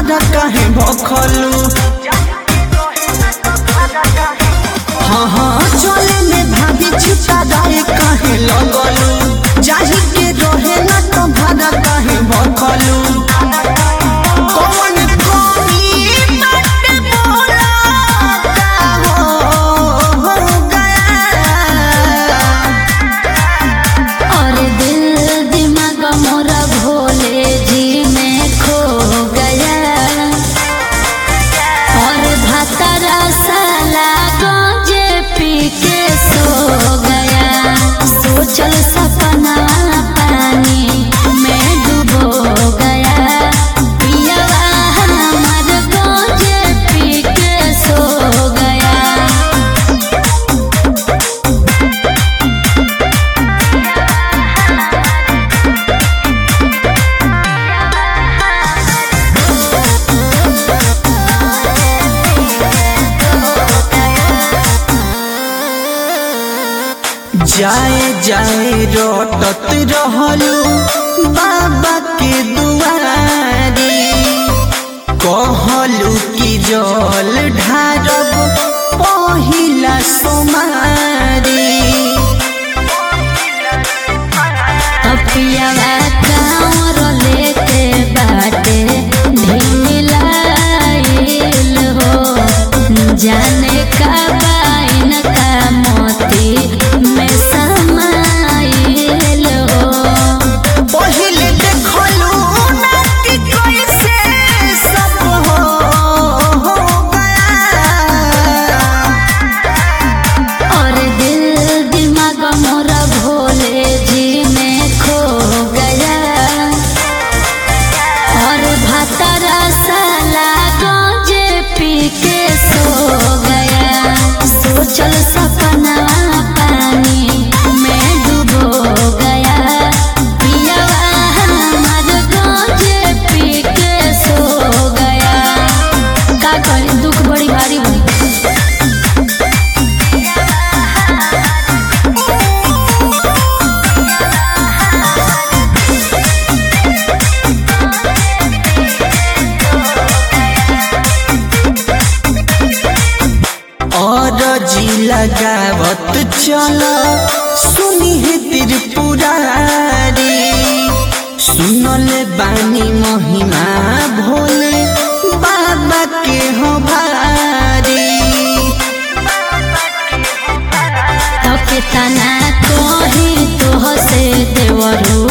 भाड़ा काहे भखलू हाँ हाँ चले में भाभी छिपा दाए काहे लगलू जाही के रहे ना तो भाड़ा काहे भखलू कौन कमी बाटे बोला का हो गया और दिल दिमाग मोरा भोले जी में खो गया और भतरा साला गंजे पी के सो गया सोचल सपना पानी में डूबो गया पियवा हमर गंजे पी के सो गया जाए जाए रोटत रहलू बाबा के दुआरी कहलू कि जल ढारब पहिला सोमारी अपियावा कांवर लेके बाटे ढीलाइल हो जाने का बाइन का मोती में समाइल हो पहिले देखलू ना कि कैसे सब हो गया और दिल दिमाग मोरा भोले जी में खो गया और भतरा साला गंजे पी के सो गया सोचल सपना पानी में डूबो गया पियवा हमर गंजे पी के सो गया का करी दुख बड़ी भारी बा और जी लगावत चल सुनी है त्रिपुरारी सुनले बानी महिमा भोले बाबा के हो भारी तब तना कोही तो से देवरू